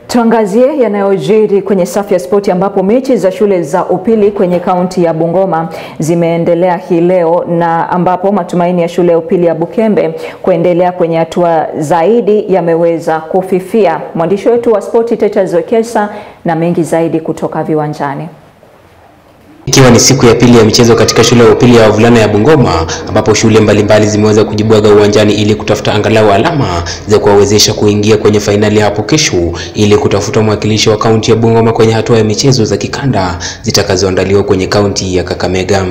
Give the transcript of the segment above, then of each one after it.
Tuangazie yanayojiri kwenye safu ya spoti ambapo mechi za shule za upili kwenye kaunti ya Bungoma zimeendelea hii leo na ambapo matumaini ya shule ya upili ya Bukembe kuendelea kwenye hatua zaidi yameweza kufifia. Mwandishi wetu wa spoti Titus Wekesa na mengi zaidi kutoka viwanjani. Ikiwa ni siku ya pili ya michezo katika shule ya upili ya wavulana ya Bungoma ambapo shule mbalimbali zimeweza kujibwaga uwanjani ili kutafuta angalau alama za kuwawezesha kuingia kwenye fainali hapo kesho ili kutafuta mwakilishi wa kaunti ya Bungoma kwenye hatua ya michezo za kikanda zitakazoandaliwa kwenye kaunti ya Kakamega.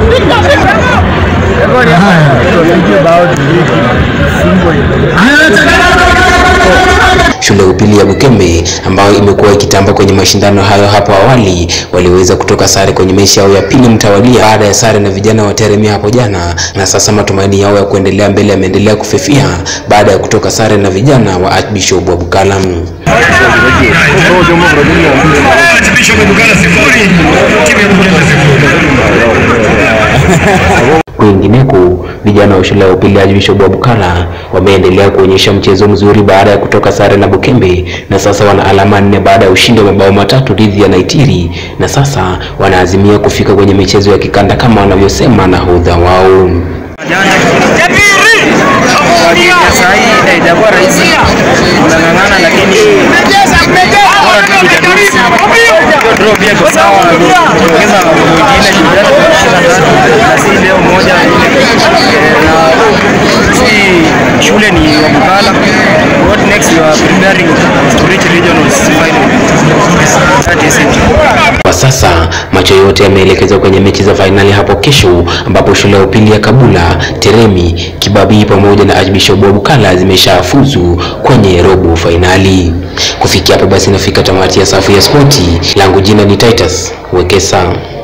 Shule ya upili ya Bukembe ambayo imekuwa ikitamba kwenye mashindano hayo hapo awali waliweza kutoka sare kwenye mechi yao ya pili mtawalia baada ya sare na vijana wa Teremia hapo jana, na sasa matumaini yao ya kuendelea mbele yameendelea kufifia baada ya kutoka sare na vijana wa Archbishop wa Bukala. Kwingineko, vijana wa shule ya upili ya Archbishop wa Bukala wameendelea kuonyesha mchezo mzuri baada ya kutoka sare na Bukembe, na sasa wana alama nne baada ya ushindi wa mabao matatu dhidi ya Naitiri, na sasa wanaazimia kufika kwenye michezo ya kikanda kama wanavyosema nahodha wao. Saa hii haijakuwa rahisi, tunang'ang'ana lakini bora tu kujadili. Draw pia iko sawa, tumeongeza mwingine Jumatatu tunashinda tatu na si leo moja Eh, na si shule ni wa Bukala. What next we are preparing to reach regionals final. That is it. Kwa sasa macho yote yameelekezwa kwenye mechi za fainali hapo kesho, ambapo shule ya upili ya Kabula, Teremi, Kibabii pamoja na Archbishop wa Bukala zimeshafuzu kwenye robo fainali. Kufikia hapo basi nafika tamati ya safu ya spoti. Langu jina ni Titus Wekesa.